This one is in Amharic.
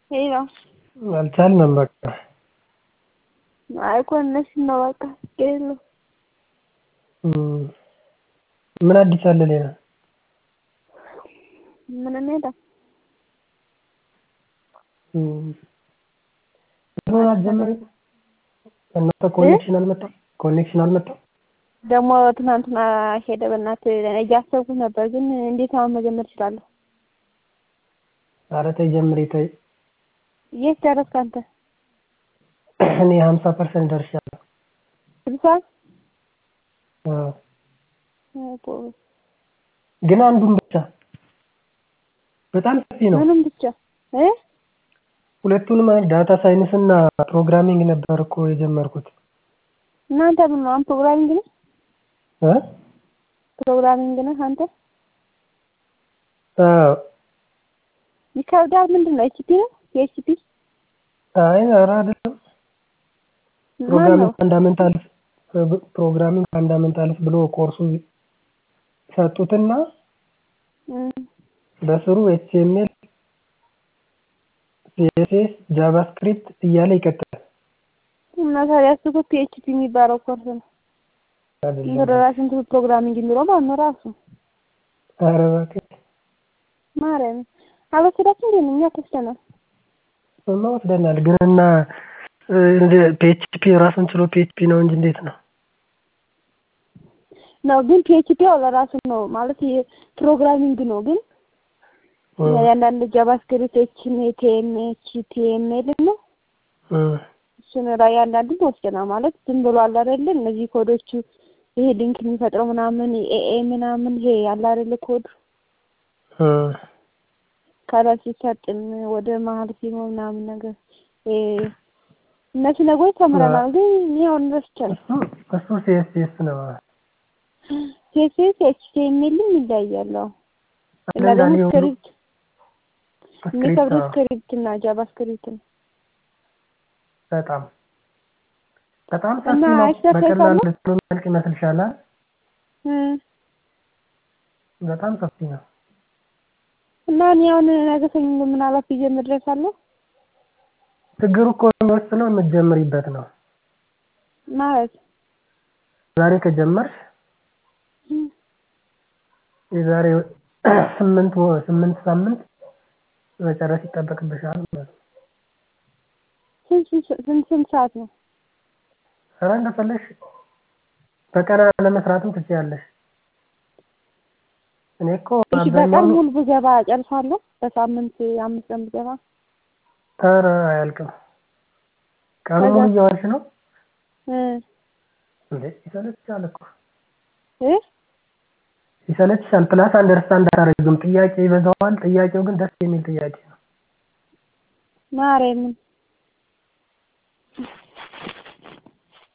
ሄሎ አልቻልንም በቃ አይ ኮኔክሽን ነው በቃ ችግር የለውም ምን አዲስ አለ ሌላ ምንም የለም ድሮ አትጀምሪም እናንተ ኮኔክሽን አልመጣም ኮኔክሽን አልመጣም ደግሞ ትናንትና ሄደ በእናትህ እያሰብኩት ነበር ግን እንዴት አሁን መጀመር እችላለሁ ኧረ ተይ ጀምሪ ተይ የት ደረስክ አንተ እኔ ሀምሳ ፐርሰንት ደርሻለሁ ስልሳ አዎ ግን አንዱን ብቻ በጣም ሰፊ ነው ምንም ብቻ እ ሁለቱንም ዳታ ሳይንስ እና ፕሮግራሚንግ ነበር እኮ የጀመርኩት እናንተ ምን ነው አንተ ፕሮግራሚንግ ነህ እ ፕሮግራሚንግ ነህ አንተ አዎ ይከብዳል ምንድን ነው ኤችፒ ነው የኤችፒ አይ ኧረ አይደለም ፕሮግራሚንግ ፋንዳሜንታልስ ፕሮግራሚንግ ፋንዳሜንታልስ ብሎ ኮርሱ ሰጡትና በስሩ ኤችቲኤምኤል ሲኤስኤስ ጃቫስክሪፕት እያለ ይቀጥላል እና ታዲያ እሱ እኮ ፒኤችፒ የሚባለው ኮርስ ነው ራስን ፕሮግራሚንግ የሚለው ማለት ነው ራሱ ኧረ እባክህ ማርያምን አልወሰዳችሁም እንዴ እኛ ወስደናል እሱማ ወስደናል ግን እና ፒኤችፒ ራሱን ችሎ ፒኤችፒ ነው እንጂ እንዴት ነው ነው ግን ፒኤችፒ ያው ለራሱ ነው ማለት ፕሮግራሚንግ ነው ግን ያንዳንድ ጃቫስክሪፕት ኤችቲኤም ኤችቲኤምኤል ነው እሱን ላይ አንዳንዱን ወስደናል ማለት ዝም ብሎ አለ አይደለ እነዚህ ኮዶቹ ይሄ ሊንክ የሚፈጥረው ምናምን ኤኤ ምናምን ይሄ አለ አይደለ ኮድ ከላይ ሲሰጥን ወደ መሀል ሲሆን ምናምን ነገር እነሱ ነገሮች ተምረናል ግን እኔ አሁን ረስቻለሁ እሱ ሲኤስኤስ ነው ሲኤስኤስ ኤችቲኤምኤልም ይለያያል እና ደግሞ ስክሪፕት የሚከብደው ስክሪፕት እና ጃቫስክሪፕት ነው በጣም በጣም ሰፊ ነው በቀላሉ ልትመልቅ ይመስልሻል በጣም ሰፊ ነው እና እኔ አሁን ነገ ሰኞ ምን አላፍ ይዤ መድረስ አለሁ ችግሩ እኮ የሚወስነው የምትጀምሪበት ነው ማለት ዛሬ ከጀመርሽ የዛሬ ስምንት ስምንት ሳምንት መጨረስ ይጠበቅብሻል ማለት ነው ስንት ስንት ሰዓት ነው ኧረ እንደፈለግሽ በቀን ለመስራትም ትችያለሽ እኔ እኮ እሺ በቀን ሙሉ ብገባ እጨርሳለሁ በሳምንት አምስት ቀን ብገባ ኧረ አያልቅም ቀኑ ሙሉ እየዋልሽ ነው እንዴ ይሰለችሻል እኮ እ ይሰለችሻል ፕላስ አንደርስታንድ አታደርጊውም ጥያቄ ይበዛዋል ጥያቄው ግን ደስ የሚል ጥያቄ ነው ማርያምን